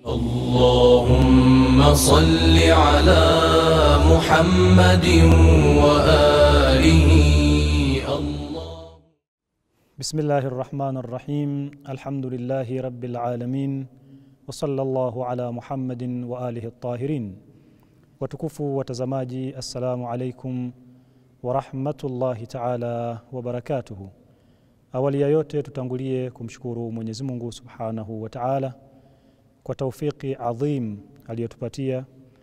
اللهم صل على محمد وآله الله بسم الله الرحمن الرحيم الحمد لله رب العالمين وصلى الله على محمد وآله الطاهرين watukufu watazamaji assalamu alaikum warahmatullahi taala wabarakatuhu awali ya yote tutangulie kumshukuru mwenyezi mungu subhanahu wa taala kwa taufiki adhim aliyotupatia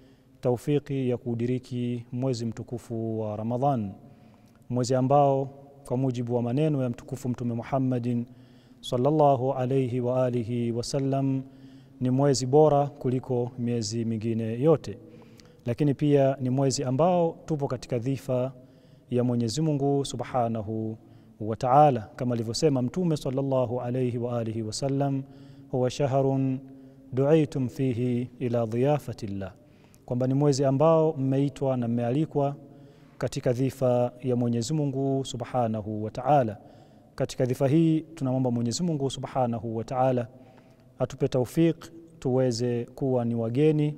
taufiki ya kuudiriki mwezi mtukufu wa ramadhan mwezi ambao kwa mujibu wa maneno ya mtukufu mtume muhammadin sallallahu alaihi wa alihi wasallam ni mwezi bora kuliko miezi mingine yote lakini pia ni mwezi ambao tupo katika dhifa ya Mwenyezi Mungu Subhanahu wa Ta'ala, kama alivyosema Mtume sallallahu alayhi wa alihi wasallam, huwa shahrun duitum fihi ila dhiyafati llah, kwamba ni mwezi ambao mmeitwa na mmealikwa katika dhifa ya Mwenyezi Mungu Subhanahu wa Ta'ala. Katika dhifa hii tunamwomba Mwenyezi Mungu Subhanahu wa Ta'ala atupe taufik tuweze kuwa ni wageni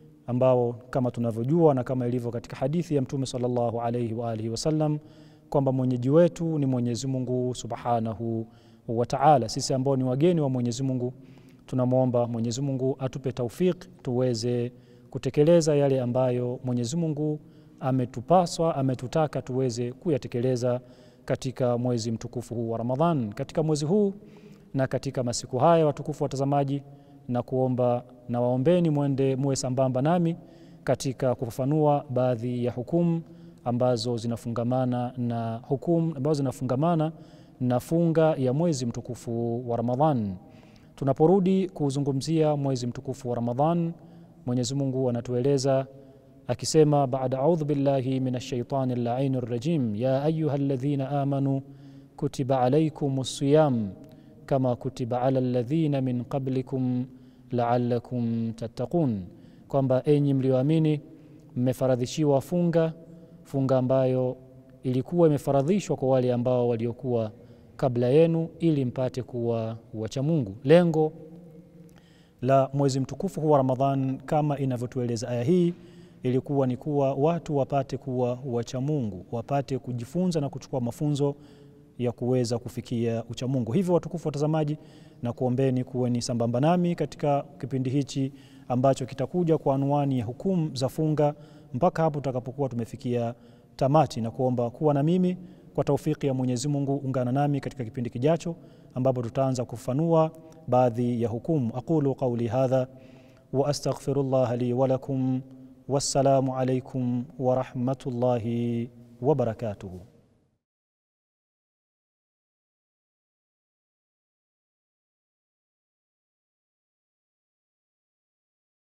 ambao kama tunavyojua na kama ilivyo katika hadithi ya Mtume sallallahu alaihi wa alihi wasallam kwamba mwenyeji wetu ni Mwenyezi Mungu Subhanahu wa Ta'ala. Sisi ambao ni wageni wa Mwenyezi Mungu tunamwomba Mwenyezi Mungu atupe taufik tuweze kutekeleza yale ambayo Mwenyezi Mungu ametupaswa ametutaka tuweze kuyatekeleza katika mwezi mtukufu huu wa Ramadhan. Katika mwezi huu na katika masiku haya, watukufu watazamaji, na kuomba na waombeni mwende muwe sambamba nami katika kufafanua baadhi ya hukumu ambazo zinafungamana na hukumu ambazo zinafungamana na funga ya mwezi mtukufu wa Ramadhan. Tunaporudi kuzungumzia mwezi mtukufu wa Ramadhan, Mwenyezi Mungu anatueleza akisema, baada audhu billahi min ashaitani llaini rrajim, ya ayuha alladhina amanu kutiba alaikum siyam kama kutiba ala alladhina min qablikum laalakum tattaqun, kwamba enyi mlioamini mmefaradhishiwa funga, funga ambayo ilikuwa imefaradhishwa kwa wale ambao waliokuwa kabla yenu, ili mpate kuwa wacha Mungu. Lengo la mwezi mtukufu huu wa Ramadhan kama inavyotueleza aya hii ilikuwa ni kuwa watu wapate kuwa wacha Mungu, wapate kujifunza na kuchukua mafunzo ya kuweza kufikia uchamungu. Hivyo watukufu watazamaji, na kuombeni kuweni sambamba nami katika kipindi hichi ambacho kitakuja kwa anwani ya hukumu za funga mpaka hapo tutakapokuwa tumefikia tamati, na kuomba kuwa na mimi kwa taufiki ya Mwenyezi Mungu. Ungana nami katika kipindi kijacho ambapo tutaanza kufanua baadhi ya hukumu. aqulu qauli hadha wa astaghfirullah li wa lakum. Wassalamu alaikum wa rahmatullahi wa barakatuhu.